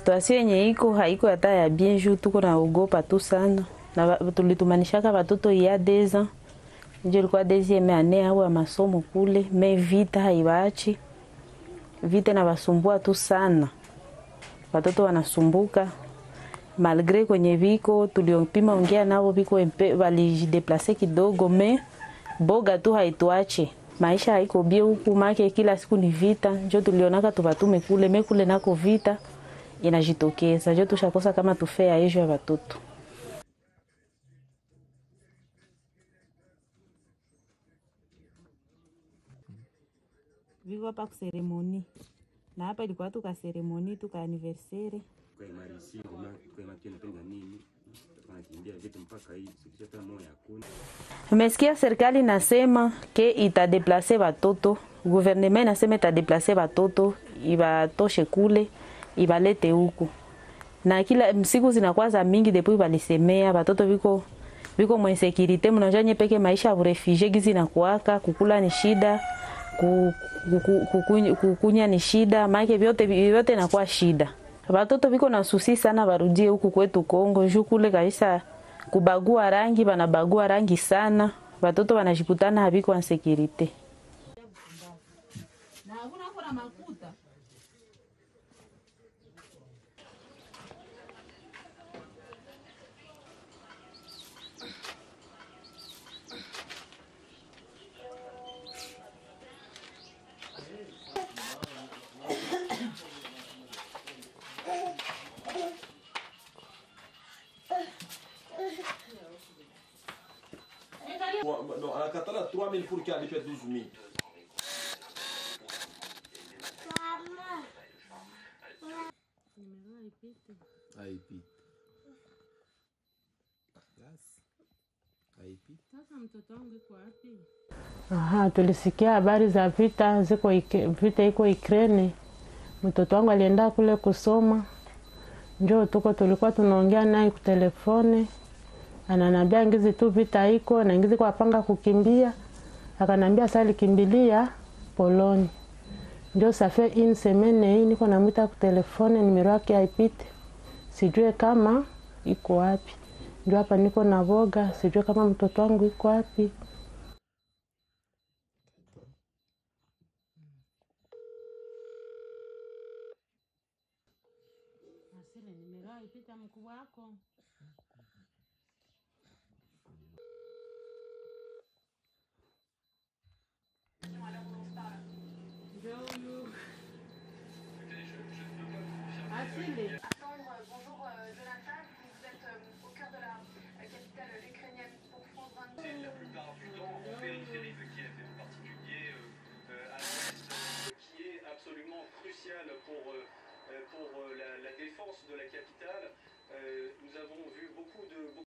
Situasio yenye iko haiko hata ya bien juu tuko naogopa tu sana na wa- tulitumanishaka watoto ya deza njo ilikuwa deuxième année au ya masomo kule me vita haibaachi vita inawasumbua tu sana watoto wanasumbuka malgre kwenye viko tuliopima ongea navo viko empe- walijideplase kidogo me boga tu haituache maisha haiko bie huku make kila siku ni vita njo tulionaka tuvatume kule me kule nako vita inajitokeza njo tushakosa kama tufea ejo ya watoto viko hapa kuseremoni na hapa ilikuwa tuka seremoni tuka anniversaire tukaimarisia ngoma tukaimakia napenda nini tunakimbia vitu mpaka hii sikisha hata moya hakuna Umesikia serikali nasema ke itadeplase watoto, guvernema inasema itadeplase watoto ibatoshe kule ibalete huku, na kila siku zinakuwa za mingi depuis walisemea watoto viko viko mwensekirite, mnajua nye peke maisha ya urefugie gizi nakuaka kukula ni shida ku- ku- ku- kukuny- kukunya ni shida, maake vyote vyote nakuwa shida. Watoto viko na susi sana, warudie huku kwetu Kongo juu kule kabisa kubagua rangi, banabagua rangi sana, watoto wanajikutana haviko ansekirite. Non, anakatala 3000 pour qu'il alipe 12000. haipiti basi haipiti Aha, tulisikia habari za vita ziko Ike- vita iko Ukraine. Mtoto wangu alienda kule kusoma, njo tuko tulikuwa tunaongea naye kutelefone, ananambia ngizi tu vita iko na ngizi kwa panga kukimbia, akanambia sasa alikimbilia Poloni. Ndio safe in semene hii niko namwita kutelefone, nimero yake haipite, sijue kama iko wapi. Ndio hapa niko na boga, sijue kama mtoto wangu iko wapi. Bonjour euh, Jonathan, vous êtes euh, au cœur de la euh, capitale ukrainienne pour France 24. La plupart du temps en périphérie de Kiev et en particulier euh, euh, à l'ouest, euh, qui est absolument crucial pour, euh, euh, pour euh, la, la défense de la capitale. Euh, nous avons vu beaucoup de...